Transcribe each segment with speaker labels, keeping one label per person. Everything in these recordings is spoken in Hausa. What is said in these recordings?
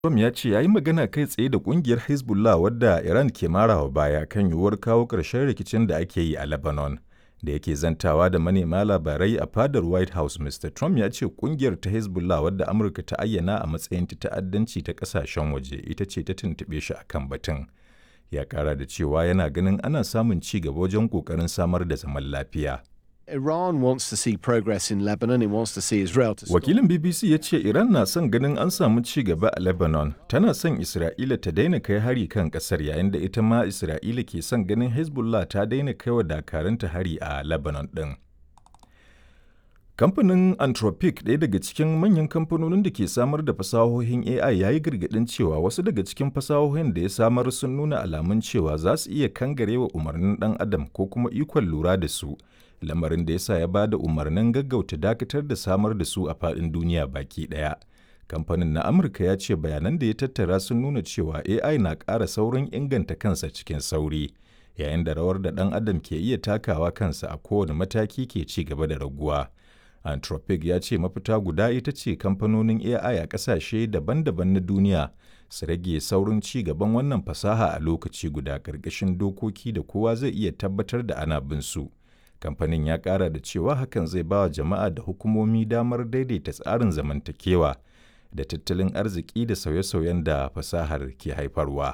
Speaker 1: Trump ya ce ya yi magana kai tsaye da ƙungiyar Hezbollah wadda Iran ke marawa baya kan yiwuwar kawo ƙarshen rikicin da ake yi a Lebanon. Da yake zantawa da manema labarai a fadar White House, Mr. Trump ya ce ƙungiyar ta Hezbollah wadda Amurka ta ayyana a matsayin ta ta'addanci ta ƙasashen waje ita ce ta tuntuɓe shi a kan batun. Ya ƙara da cewa yana ganin ana samun ci gaba wajen ƙoƙarin samar da zaman lafiya.
Speaker 2: Iran wants to see progress in Lebanon. It wants to see Israel to stop.
Speaker 1: Wakilin BBC ya ce Iran na son ganin an samu ci gaba a Lebanon, tana son Isra'ila ta daina kai hari kan ƙasar yayin da ita ma Isra'ila ke son ganin Hezbollah ta daina kai wa dakarunta hari a Lebanon ɗin. Kamfanin Anthropic, ɗaya daga cikin manyan kamfanonin da ke samar da fasahohin AI ya yi gargaɗin cewa wasu daga cikin fasahohin da ya samar sun nuna alamun cewa za su iya kangarewa umarnin ɗan adam ko kuma ikon lura da su. lamarin da ya sa ya ba da umarnin gaggauta dakatar da samar da su a faɗin duniya baki ɗaya. Kamfanin na Amurka ya ce bayanan da ya tattara sun nuna cewa AI na ƙara saurin inganta kansa cikin sauri, yayin da rawar da ɗan adam ke iya takawa kansa a kowane mataki ke ci gaba da raguwa. Anthropic ya ce mafita guda ita ce kamfanonin AI a ƙasashe daban-daban na duniya su rage saurin ci gaban wannan fasaha a lokaci guda ƙarƙashin dokoki da kowa zai iya tabbatar da ana bin su. kamfanin ya kara da cewa hakan zai ba wa jama'a da hukumomi damar daidaita tsarin zamantakewa da tattalin arziki da sauye-sauyen da fasahar ke haifarwa.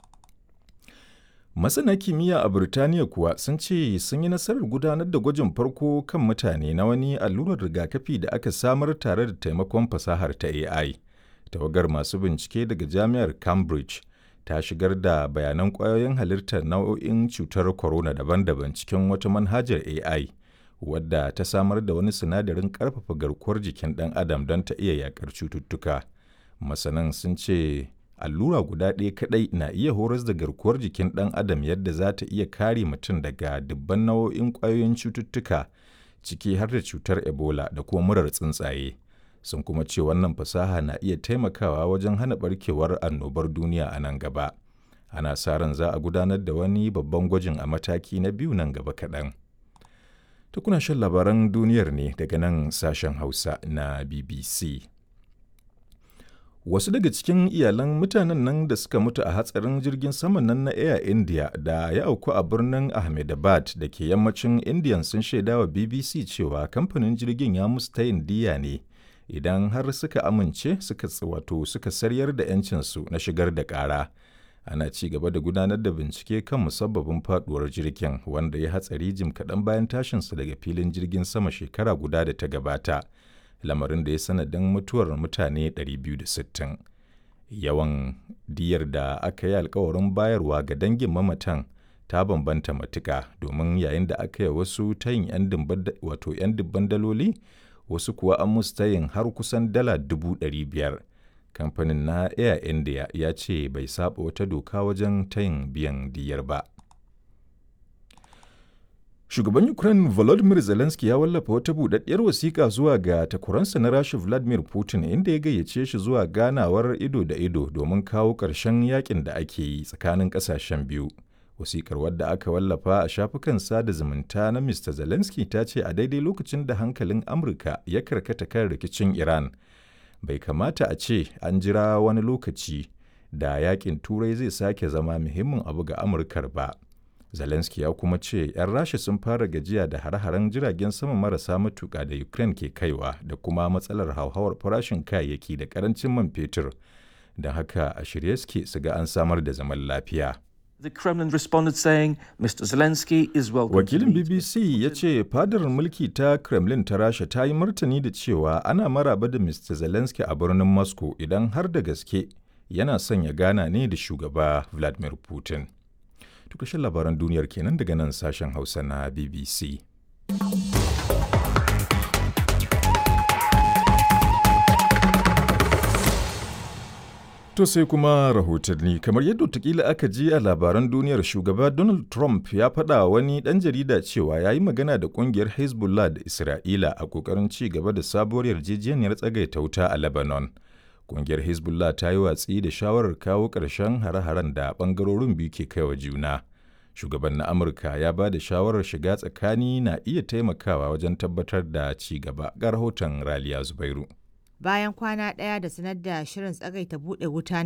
Speaker 1: Masana kimiyya a Birtaniya kuwa sun ce sun yi nasarar gudanar da gwajin farko kan mutane na wani allurar rigakafi da aka samar tare da taimakon fasahar ta AI. Tawagar masu bincike daga Jami'ar Cambridge ta shigar da bayanan ƙwayoyin halittar nau'o'in cutar corona daban-daban cikin wata manhajar AI wadda ta samar da wani sinadarin ƙarfafa garkuwar jikin ɗan adam don ta iya yaƙar cututtuka. Masanan sun ce allura guda ɗaya kaɗai na iya horas da garkuwar jikin ɗan adam yadda za ta iya kare mutum daga dubban nau'o'in ƙwayoyin cututtuka ciki har da cutar Ebola da kuma murar tsuntsaye. sun kuma ce wannan fasaha na iya taimakawa wajen hana barkewar annobar duniya a nan gaba ana sa ran za a gudanar da wani babban gwajin a mataki na biyu nan gaba kaɗan ta kuna shan labaran duniyar ne daga nan sashen hausa na bbc wasu daga cikin iyalan mutanen nan da suka mutu a hatsarin jirgin saman nan na air india da ya auku a birnin ahmedabad da ke yammacin indian sun shaidawa bbc cewa kamfanin jirgin ya musu tayin diya ne idan har suka amince suka wato suka saryar da 'yancinsu na shigar da ƙara ana ci gaba da gudanar da bincike kan musabbabin faduwar jirgin wanda ya hatsari jim kaɗan bayan tashinsa daga filin jirgin sama shekara guda da ta gabata lamarin da ya sanadin mutuwar mutane 260 yawan diyar da aka yi alkawarin bayarwa ga dangin mamatan ta bambanta matuka domin yayin da aka yi wasu tayin 'yan dubban daloli wasu kuwa an musu tayin har kusan dala dubu ɗari biyar. Kamfanin na Air India ya ce bai saba wata doka wajen tayin biyan diyar ba. Shugaban Ukraine Volodymyr Zelensky ya wallafa wata buɗaɗɗiyar wasiƙa zuwa ga takwaransa na Rasha Vladimir Putin inda ya gayyace shi zuwa ganawar ido da ido domin kawo ƙarshen yakin da ake yi tsakanin ƙasashen biyu. Wasikar wadda aka wallafa a shafukan sada zumunta na Mr. Zelensky ta ce a daidai lokacin da hankalin Amurka ya karkata kan rikicin Iran, bai kamata a ce an jira wani lokaci da yakin Turai zai sake zama muhimmin abu ga Amurkar ba. Zelensky ya kuma ce 'yan Rasha sun fara gajiya da hare-haren jiragen sama marasa matuƙa da Ukraine ke kaiwa da kuma matsalar hauhawar farashin kayayyaki da ƙarancin man fetur, don haka a shirye suke su ga an samar da zaman lafiya.
Speaker 3: The Kremlin responded saying Mr. Zelensky is welcome.
Speaker 1: Wakilin BBC ya ce fadar mulki ta Kremlin ta Rasha ta yi martani da cewa ana maraba da Mr. Zelensky a birnin Moscow idan har da gaske yana son ya gana ne da shugaba Vladimir Putin. Tukashin labaran duniyar kenan daga nan sashen Hausa na BBC. To sai kuma rahotanni kamar yadda watakila aka ji a labaran duniyar shugaba Donald Trump ya faɗa wani ɗan jarida cewa ya yi magana da ƙungiyar Hezbollah da Isra'ila a ƙoƙarin ci gaba da sabuwar yarjejeniyar tsagaita wuta a Lebanon. Ƙungiyar Hezbollah ta yi watsi da shawarar kawo ƙarshen hare-haren da ɓangarorin biyu ke kaiwa juna. Shugaban na Amurka ya ba da shawarar shiga tsakani na iya taimakawa wajen tabbatar da ci gaba ga rahoton Raliya Zubairu.
Speaker 4: bayan kwana ɗaya da sanar da shirin tsagaita buɗe wuta